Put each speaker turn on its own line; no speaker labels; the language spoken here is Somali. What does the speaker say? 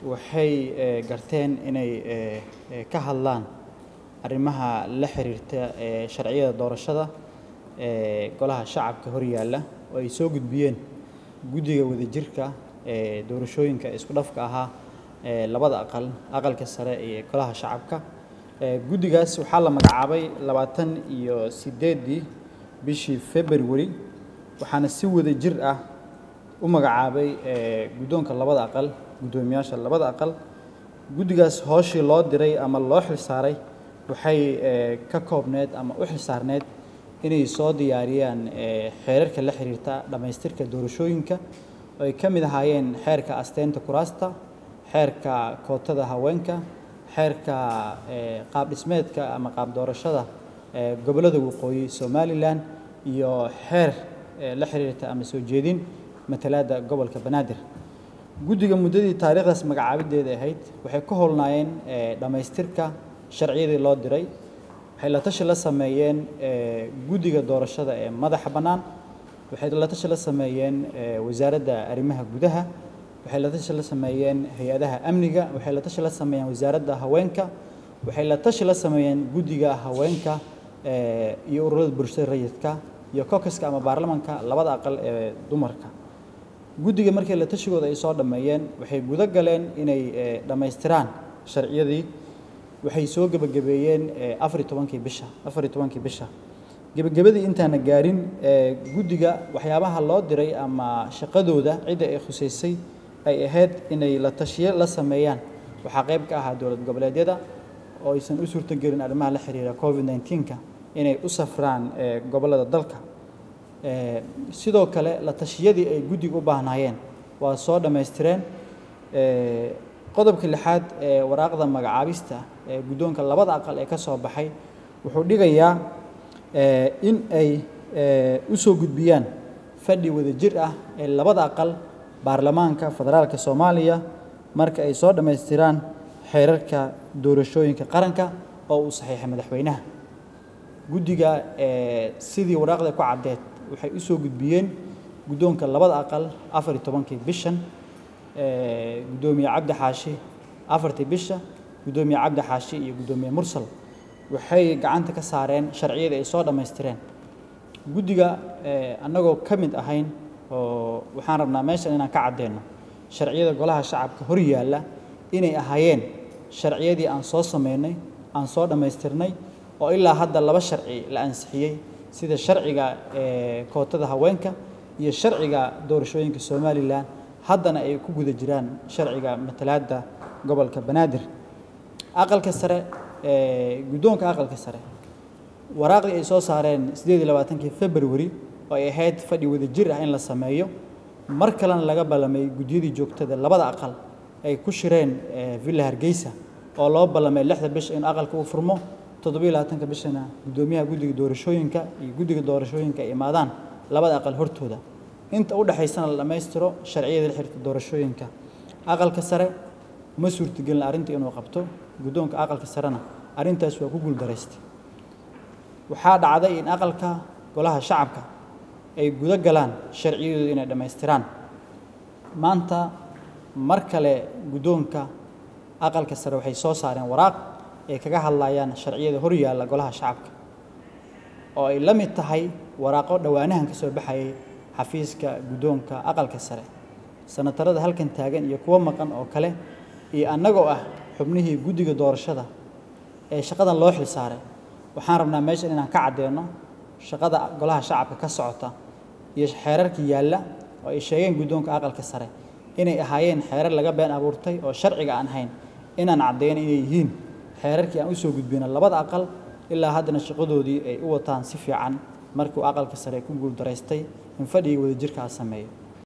waxay garteen inay ka hadlaan arrimaha la xiriirta ee sharciyada doorashada ee golaha shacabka horyaalla oo ay soo gudbiyeen guddiga wadajirka ee doorashooyinka isku dhafka ahaa ee labada aqal aqalka sare iyo golaha shacabka guddigaas waxaa la magacaabay labaatan iyo sideedii bishii february waxaana si wada jir ah u magacaabay guddoonka labada aqal guddoomiyaasha labada aqal guddigaas hooshii loo diray ama loo xilsaaray waxay ka koobneed ama u xilsaarneed inay soo diyaariyaan xeerarka la xiriirta dhammaystirka doorashooyinka oo ay ka mid ahaayeen xeerka asteynta kuraasta xeerka kootada haweenka xeerka qaab dhismeedka ama qaab doorashada gobollada waqooyi somalilan iyo xeer la xiriirta ama soo jeedin matalaadda gobolka banaadir guddiga muddadii taariikhdaas magacaabideeda ahayd waxay ka howlnaayeen dhammaystirka sharciyadii loo diray waxay la tashi la sameeyeen guddiga doorashada ee madaxa bannaan waxay la tashi la sameeyeen wasaaradda arrimaha gudaha waxay la tashi la sameeyeen hay-adaha amniga waxay la tashi la sameeyeen wasaaradda haweenka waxay la tashi la sameeyeen guddiga haweenka iyo ururada bulshada rayidka iyo kokaska ama baarlamanka labada aqal ee dumarka guddiga markii la tashigooda ay soo dhammeeyeen waxay guda galeen inay dhammaystiraan sharciyadii waxay soo gebagabeeyeen afari tobankii bisha afari tobankii bisha gebagabadii intaana gaarin guddiga waxyaabaha loo diray ama shaqadooda cidda ay khusaysay ay ahayd inay la tashiye la sameeyaan waxaa qayb ka ahaa dowlad goboleedyada oo aysan u suurtogelin arrimaha la xiriira covid 19ka inay u safraan gobollada dalka sidoo kale la tashiyadii ay guddiga u baahnaayeen waa soo dhammaystireen qodobka lixaad ee waraaqda magacaabista ee guddoonka labada aqal ee ka soo baxay wuxuu dhigayaa in ay u soo gudbiyaan fadhi wadajir ah ee labada aqal baarlamaanka federaalka soomaaliya marka ay soo dhammaystiraan xeerarka doorashooyinka qaranka oo uu saxiixay madaxweynaha guddiga sidii waraaqda ku caddeed waxay u soo gudbiyeen guddoonka labada aqal afar iyo tobankii bishan guddoomiye cabdi xaashi afartii bisha guddoomiye cabdi xaashi iyo guddoomiye mursal waxay gacanta ka saareen sharciyadii ay soo dhammaystireen guddiga annagoo ka mid ahayn oo waxaan rabnaa meeshan inaan ka caddeeno sharciyada golaha shacabka hor yaalla inay ahaayeen sharciyadii aan soo sameynay aan soo dhammaystirnay oo ilaa hadda laba sharci la ansixiyey sida sharciga kootada haweenka iyo sharciga doorashooyinka somalilan haddana ay ku guda jiraan sharciga matalaadda gobolka banaadir aqalka sare guddoonka aqalka sare waraaqdii ay soo saareen siddeed iyo labaatankii february oo ay ahayd fadhi wadajir ah in la sameeyo mar kalena laga ballamay guddiyadii joogtada labada aqal ay ku shireen villa hargeysa oo loo ballamay lixda bisha in aqalka uu furmo toddobiyo labaatanka bishana guddoomiyaha guddiga doorashooyinka iyo guddiga doorashooyinka ay imaadaan labada aqal hortooda inta u dhexaysana la dhammaystiro sharciyada la xiriirta doorashooyinka aqalka sare uma suurtagelin arrinta inuu qabto guddoonka aqalka sarena arrintaas waa ku guuldaraystay waxaa dhacday in aqalka golaha shacabka ay guda galaan sharciyadooda inay dhammaystiraan maanta mar kale guddoonka aqalka sare waxay soo saareen waraaq ay kaga hadlayaan sharciyada hor yaalla golaha shacabka oo ay la mid tahay waraaqo dhowaanahan ka soo baxayay xafiiska guddoonka aqalka sare sanatarada halkan taagan iyo kuwo maqan oo kale iyo annagoo ah xubnihii guddiga doorashada ee shaqadan loo xil saaray waxaan rabnaa meeshan inaan ka caddeeno shaqada golaha shacabka ka socota iyo xeerarka yaalla oo ay sheegeen guddoonka aqalka sare inay ahaayeen xeerar laga been abuurtay oo sharciga aan ahayn inaan caddeyno inay yihiin xeerarkii aan u soo gudbino labada aqal ilaa haddana shaqadoodii ay u wataan si fiican markuu aqalka sare ku guuldaraystay in fadhigii wadajirkaa sameeyo